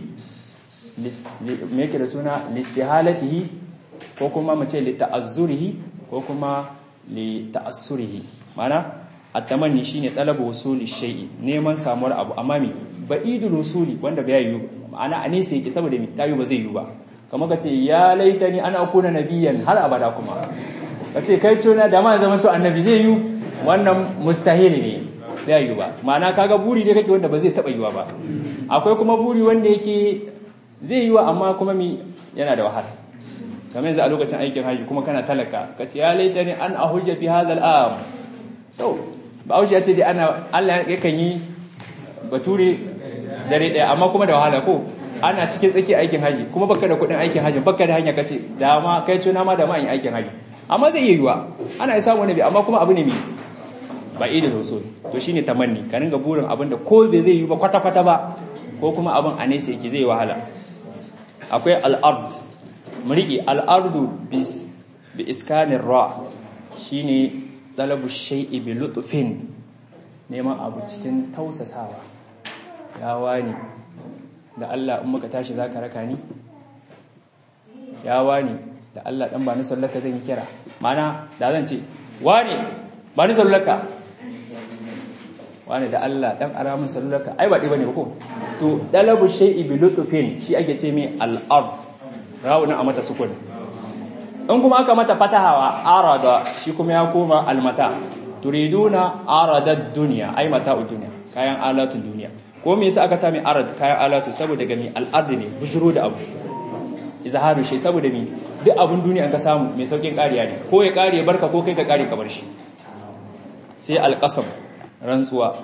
me yake da suna listihalatihi ko kuma mu ce li ta'azzurihi ko kuma li ta'assurihi ma'ana at-tamanni shine talabu wusuli shay'i neman samuwar abu amma me ba'idul wusuli wanda bai yi ma'ana a nesa yake saboda me tayu ba zai yi ba kamar kace ya laitani ana akuna nabiyan har abada kuma kace kai ce na da ma zaman to annabi zai yi wannan mustahili ne zai yi ba ma'ana kaga buri ne kake wanda ba zai taba yiwa ba akwai kuma buri wanda yake zai yiwa amma kuma mi yana da wahala kamar yanzu a lokacin aikin haji kuma kana talaka kace ya laitani an ahujja fi hadha al-am to Bahaushe ya ce dai ana Allah yakan yi bature dare daya amma kuma da wahala ko ana cikin tsaki aikin haji kuma baka da kudin aikin haji baka da hanya kace dama kai tuna ma da ma yin aikin haji amma zai yi yiwa ana isa wani bi amma kuma abu ne mai ba idil usul to shine tamanni ka ringa burin abin da ko bai zai yi ba kwata kwata ba ko kuma abin a nesa yake zai wahala akwai al-ard muriki al-ardu bis bi iskanir ra shine talabu shay'i bi lutfin neman abu cikin tausasawa ya wani da Allah in muka tashi zaka raka ni ya wani da Allah dan ba ni sallaka zan yi kira mana da zan ce wani ba ni sallaka wani da Allah dan ara min sallaka ai ba dai bane ko to talabu shay'i bi lutfin shi ake ce mai al-ard rawuna a mata sukun in kuma aka mata fatahawa arada shi kuma ya koma almata turiduna aradad dunya ai mata'ud dunya kayan alatun duniya ko me yasa aka sami arad kayan alatu saboda gami al'ard ne bujuro da abu izharu shi saboda mi duk abun duniya an ka samu mai saukin kariya ne ko ya kare barka ko kai ka kare ka bar shi sai alqasam rantsuwa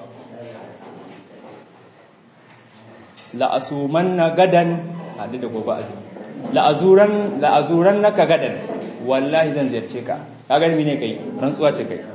la asumanna gadan hadu da gobe azumi la'azuran la'azuran naka gadan wallahi zan ziyarce ka kaga mi ne kai rantsuwa ce kai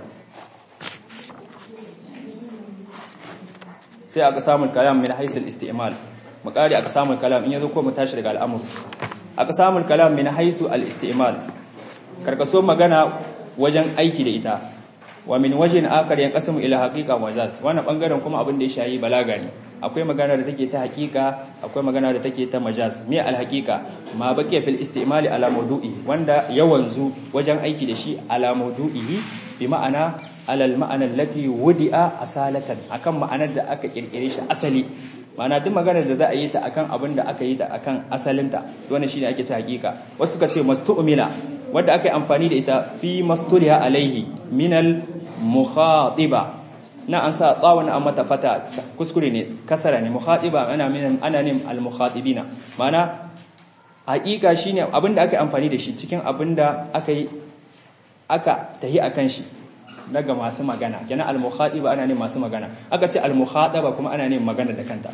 sai aka samu kalam min haisul isti'mal makari aka samu kalam in yazo ko mu tashi daga al'amur aka samu kalam min haisu al-isti'mal karkaso magana wajen aiki da ita wa min wajhin akar yan qasmu ila haqiqa majaz wannan bangaren kuma abin da ya shayi balaga ne akwai magana da take ta hakika akwai magana da take ta majaz me alhaqiqa ma baqiya fil istimali ala mawdu'i wanda yawanzu wajen aiki da shi ala mawdu'ihi bi ma'ana alal ma'ana allati wudi'a asalatan akan ma'anar da aka kirkire shi asali ma'ana duk maganar da za a yi ta akan abin da aka yi ta akan asalinta wannan shine ake ta hakika wasu suka ce mastu'mila wanda aka yi amfani da ita fi mastuliha alaihi minal mukhatiba na an sa tsawon an mata fata kuskure ne kasara ne mukhatiba ana min ana ne al mukhatibina ma'ana hakika shine abin da aka yi amfani da shi cikin abin da aka yi aka tahi akan shi daga masu magana kenan al mukhatiba ana ne masu magana aka ce al mukhataba kuma ana ne magana da kanta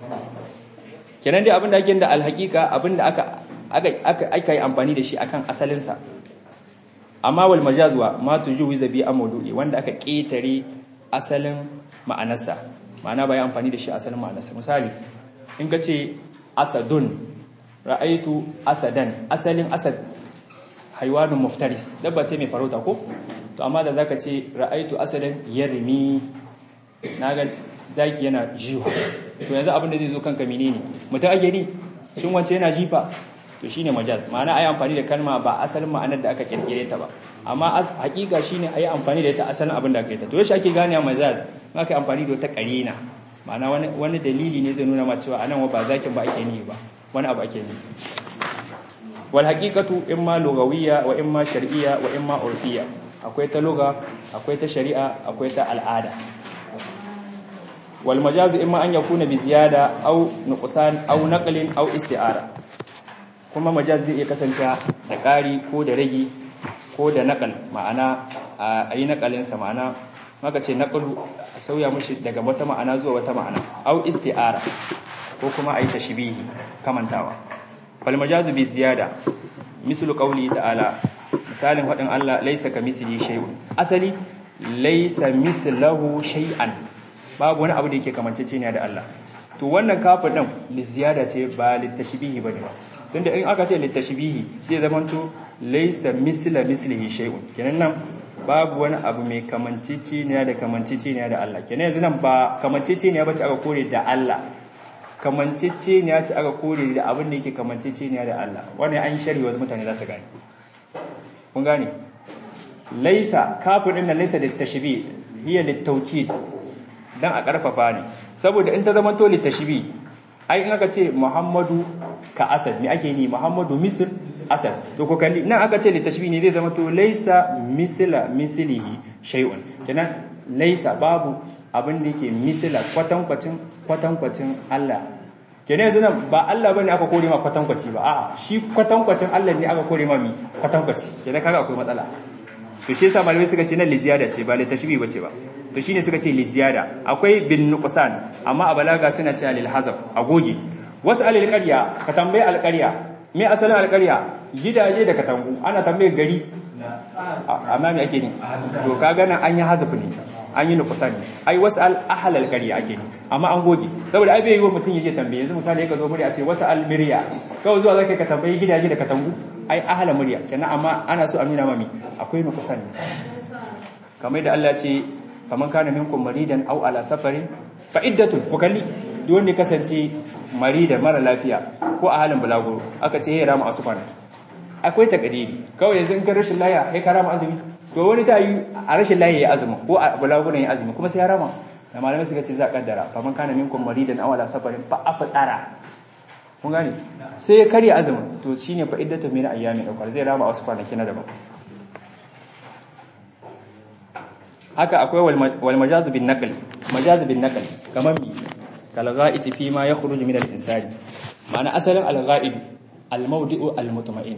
kenan dai abin da ake da al haqiqa abin da aka aka yi amfani da shi akan asalinsa amma wal majazwa ma tujuwiza bi amdu'i wanda aka ketare asalin ma'anarsa ma'ana bai amfani da shi asalin ma'anarsa misali in ka ce asadun ra'aitu asadan asalin asad haiwanun muftaris dabba ce mai farauta ko to amma da zaka ce ra'aitu asadan yarmi naga zaki yana jiwa to yanzu abin da zai zo kanka menene mutum ake ni shin wance yana jifa to shine majaz ma'ana ayi amfani da kalma ba asalin ma'anar da aka kirkire ta ba amma hakika shine ayi amfani da ita asalin abin da aka yi ta to yaushe ake gane majaz in aka yi amfani da wata karina ma'ana wani wani dalili ne zai nuna ma cewa anan ba zakin ba ake ni ba wani abu ake ni wal haqiqatu imma lugawiyya wa imma shar'iyya wa imma urfiyya akwai ta lugha akwai ta shari'a akwai ta al'ada wal majazu imma an yakuna bi ziyada aw nuqsan aw naqlin aw isti'ara kuma majaz zai iya kasance da ƙari ko da ragi ko da naƙal ma'ana a yi naƙalinsa ma'ana maka ce naƙalu a sauya mushi daga wata ma'ana zuwa wata ma'ana au isti'ara ko kuma a yi tashbihi kamantawa fal majazu bi ziyada mislu qawli ta'ala misalin hadin Allah laysa kamisli shay'un asali laysa mislahu shay'an babu wani abu da yake kamanceceniya da Allah to wannan kafin din li ziyada ce ba li tashbihi bane ba tunda in aka ce litashbihi zai zamanto laysa misla mislihi shay'un kenan nan babu wani abu mai kamanciciniya da kamanciciniya da Allah kenan yanzu nan ba kamanciciniya bace aka kore da Allah kamanciciniya ce aka kore da abin da yake kamanciciniya da Allah wannan an shari wasu mutane za su gane kun gane laysa kafin din nan laysa litashbih hiya litawkid dan a karfafa ne saboda in ta zamanto litashbih ai in aka ce Muhammadu ka asad me ake ni Muhammadu misl asad to ko kalli nan aka ce li tashbih ne zai zama to laysa misla mislihi shay'un kenan laysa babu abin da yake misla kwatankwacin kwatankwacin Allah kenan yanzu nan ba Allah bane aka kore ma kwatankwaci ba a'a shi kwatankwacin Allah ne aka kore ma mi kwatankwaci kenan kaga akwai matsala to shi yasa malamai suka ce nan li ziyada ce ba li tashbih bace ba to shine suka ce li ziyada akwai bin nuqsan amma a balaga suna cewa lil hazaf agogi wasu alil qarya ka tambaye alqarya me asalin alqarya gidaje da katangu ana tambaye gari amma me ake ni to kaga nan an yi hazaf ne an yi nuqsan ne ai wasu al ahl alqarya ake ni amma an goge saboda ai bai yi wa mutum yake tambaye yanzu misali ka zo muri a ce wasu al mirya kawai zuwa zaka ka tambaye gidaje da katangu ai ahla murya kenan amma ana so a nuna mami akwai nuqsan ne kamar da Allah ce faman kana minkum maridan aw ala safarin fa iddatun ku kalli duk wanda kasance maridan mara lafiya ko a halin bulaguro aka ce ya rama asu kwanaki akwai takadiri kawai yanzu in ka rashin laya kai ka rama azumi to wani ta yi a rashin laya ya azumi ko a bulaguro ya azumi kuma sai ya rama da malamai suka ce za a kaddara faman kana minkum maridan aw ala safarin fa afdara kun gane sai ya karya azumin to shine fa iddatu min ayyamin ukar zai rama wasu kwanaki na daban haka akwai wal majazu bin naql majazu bin naql kamar mi kal ghaid fi ma yakhruju min al insani ma'ana asalin al ghaid al mawdi'u al mutma'in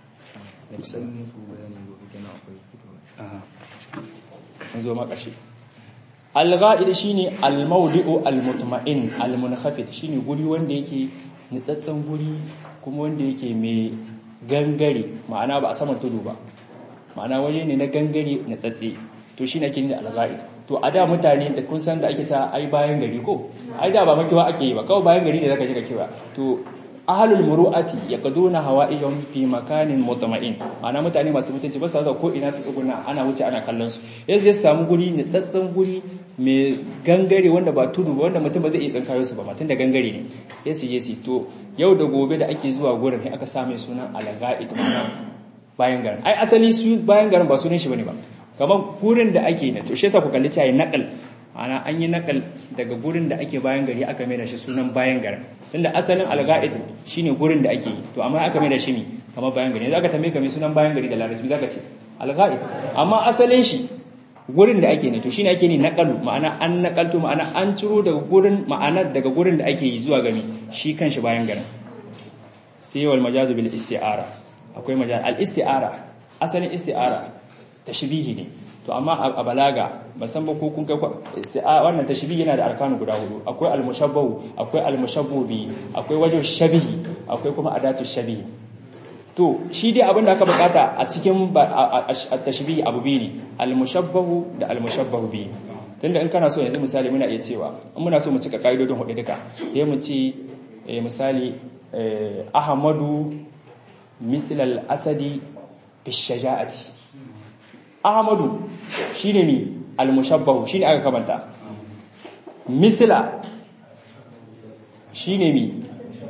an zo makashi al ghaid shine al mawdi'u al mutma'in al munkhafid shine guri wanda yake nitsatsen guri kuma wanda yake mai gangare ma'ana ba a saman tudu ba ma'ana waje ne na gangare na tsatse to shi ne kini da alga'id to a da mutane da kun san da ake ta ai bayan gari ko ai da ba makewa ake yi ba kawai bayan gari ne zaka je ka kewa to ahlul muru'ati yaqduna hawa'ijum fi makanin mutma'in ma'ana mutane masu mutunci ba su ko ina su tsuguna ana wuce ana kallon su yanzu ya samu guri ne tsatsan guri mai gangare wanda ba tudu ba wanda mutum ba zai iya tsinkayo su ba matun da gangare ne yasi yasi to yau da gobe da ake zuwa gurin sai aka sa mai sunan alaga'id mana bayan garin ai asali su bayan garin ba sunan shi bane ba kamar gurin da ake ne to shi yasa ku kalli cewa nakal ana an yi nakal daga gurin da ake bayan gari aka mai da shi sunan bayan garin tunda asalin alga'id shine gurin da ake yi to amma aka mai da shi ne kamar bayan gari zaka tambaye ka mai sunan bayan gari da larabci zaka ce alga'id amma asalin shi gurin da ake ne to shine ake ni naqalu ma'ana an naqaltu ma'ana an ciro daga gurin ma'ana daga gurin da ake yi zuwa gami shi kanshi bayan garin sai wal majazu bil isti'ara akwai majaz al isti'ara asalin isti'ara tashbihi ne to amma a balaga ban san ba ko kun kai wannan tashbihi yana da arkanu guda hudu akwai al mushabbahu akwai al mushabbu bi akwai wajhu shabihi akwai kuma adatu shabihi to shi dai abin da aka bukata a cikin tashbihi abu biyu ne al-mushabbahu da al-mushabbahu bi tunda in kana so yanzu misali muna iya cewa in muna so mu cika kaidodin hudu duka sai mu ci misali ahmadu misl al-asadi fi shaja'ati ahmadu shine mi al-mushabbahu shine aka kamanta misla shine mi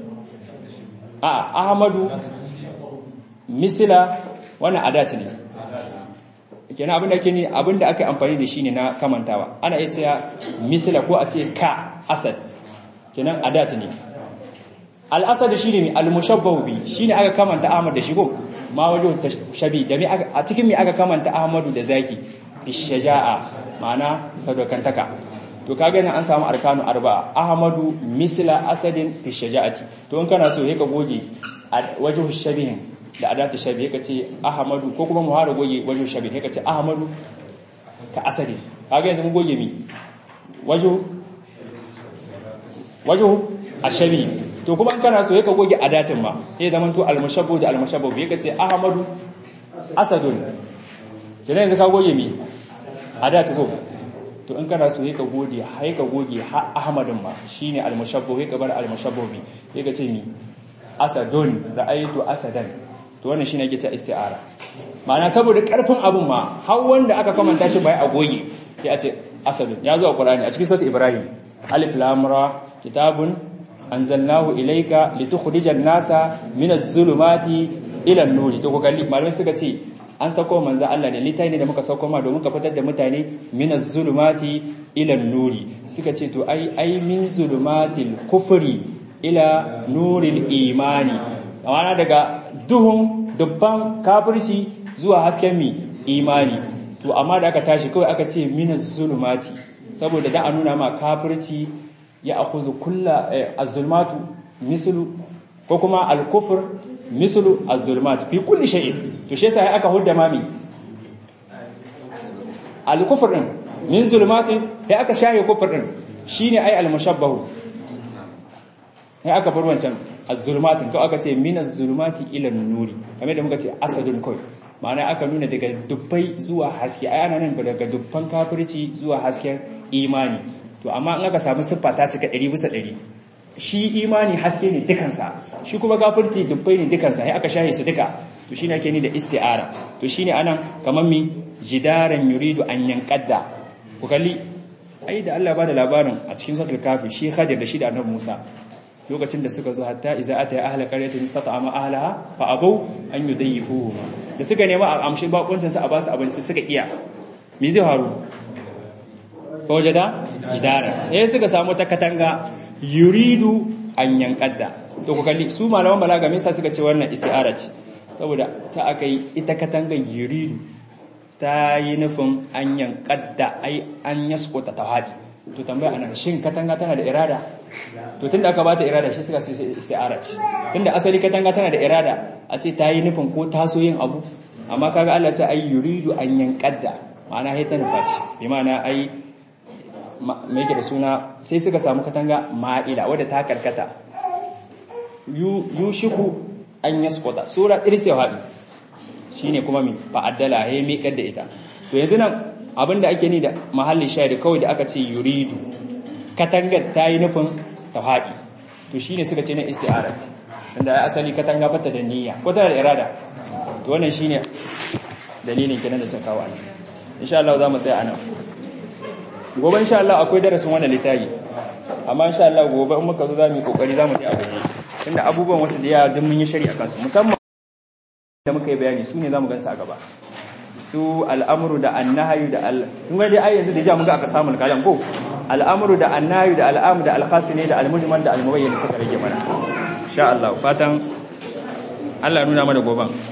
a ahmadu misila wannan adat ne kenan abin da ke ni abin da aka amfani da shi ne na kamantawa ana iya cewa misila ko a ce ka asad kenan adat ne al-asad shine ne al-mushabbahu bi shine aka kamanta ahmad da shi ko ma wajo shabi da a cikin me aka kamanta ahmadu da zaki bi shaja'a ma'ana sadaukantaka to kaga nan an samu arkanu arba'a ahmadu misla asadin fi shaja'ati to in kana so ka goge wajhu shabihin da adatu shabi ka ce ahmadu ko kuma muhara goge wajhu shabihin ka ce ahmadu ka asadi kaga yanzu mun goge mi wajhu wajhu ashabi to kuma in kana so ka goge adatin ma sai zaman to almushabbu da almushabbu ka ce ahmadu asadun kenan yanzu ka goge mi adatu ko to in kana so ka gode hai ka goge ahmadin ma shine almushabbu ka bar almushabbu bi sai ka ce mi asadun ra'aytu asadan to wannan shine yake ta isti'ara ma'ana saboda karfin abun ma har wanda aka kamanta shi bai a goge sai a ce asadun ya zo a qur'ani a cikin sura ibrahim alif lam ra kitabun anzalnahu ilayka litukhrijan nasa minaz zulumati ila an-nuri to ko kalli malamai suka ce an sako manzo Allah ne litai ne da muka sako ma domin ka fitar da mutane minaz zulumati ila nuri suka ce to ai ai min zulumatil kufri ila nuril imani amma daga duhun dubban kafirci zuwa hasken mi imani to amma da aka tashi kawai aka ce minaz zulumati saboda da a nuna ma kafirci ya akhudhu kulla az-zulumatu mislu ko kuma al-kufr mislu az-zulumat fi kulli shay'in to shi yasa aka hudda mami al-kufr din min zulumati sai aka shaye kufr din shine ai al-mushabbahu sai aka bar wancan az-zulumat ko aka ce min az-zulumati ila an-nuri kamar da muka ce asadun kai ma'ana aka nuna daga dubbai zuwa haske ai ana nan daga dubban kafirci zuwa hasken imani to amma in aka samu siffa ta cika 100 bisa 100 shi imani haske ne dukansa shi kuma gafirci dubbai ne dukansa sai aka shahe su duka to shine ake ni da isti'ara to shine anan kaman mi jidaran yuridu an yanqadda ku kalli ai da Allah ba da labarin a cikin suratul kafi shi Khadir da shi da Annabi Musa lokacin da suka zo hatta iza ata ahla qaryatin istata'ama ahlaha fa abu an yudayyifuhu da suka nema a amshi bakuncin su a basu abinci suka iya me zai faru wajada jidara eh suka samu ta katanga yuridu an yankadda to ku kalli su malaman balaga me yasa suka ce wannan isti'ara ce saboda ta akai ita katangan yuridu ta yi nufin an yankadda ai an yaskuta tawadi to tambaya anan shin katanga tana da irada to tunda aka bata irada shi suka ce isti'ara ce tunda asali katanga tana da irada a ce ta yi nufin ko taso yin abu amma kaga Allah ce ai yuridu an yankadda ma'ana sai ta nufa ce bi ma'ana ai mai yake da suna sai suka samu katanga ma'ila wadda ta karkata yushiku an yasquta sura irsi hadi shine kuma mi fa'addala hay miƙar da ita to yanzu nan abinda ake ni da mahallin shayar kawai da aka ce yuridu katangar ta yi nufin tawhadi to shine suka ce na isti'ara ce tunda asali katanga fata da niyya ko tana da irada to wannan shine dalilin kenan da suka kawo insha Allah za mu tsaya anan gobe insha Allah akwai darasin wannan littafi amma insha Allah gobe in muka zo za mu yi kokari za mu yi abu tunda abubuwan wasu da yawa duk mun yi shari'a kansu musamman da muka yi bayani su ne za mu gansu a gaba su al'amuru da annahayu da al kun ga dai ai yanzu da ja mun ga aka samu kalam ko al'amuru da annahayu da al'amu da al-khasine da al-mujmal da al-mubayyin suka rage mana insha Allah fatan Allah nuna mana goban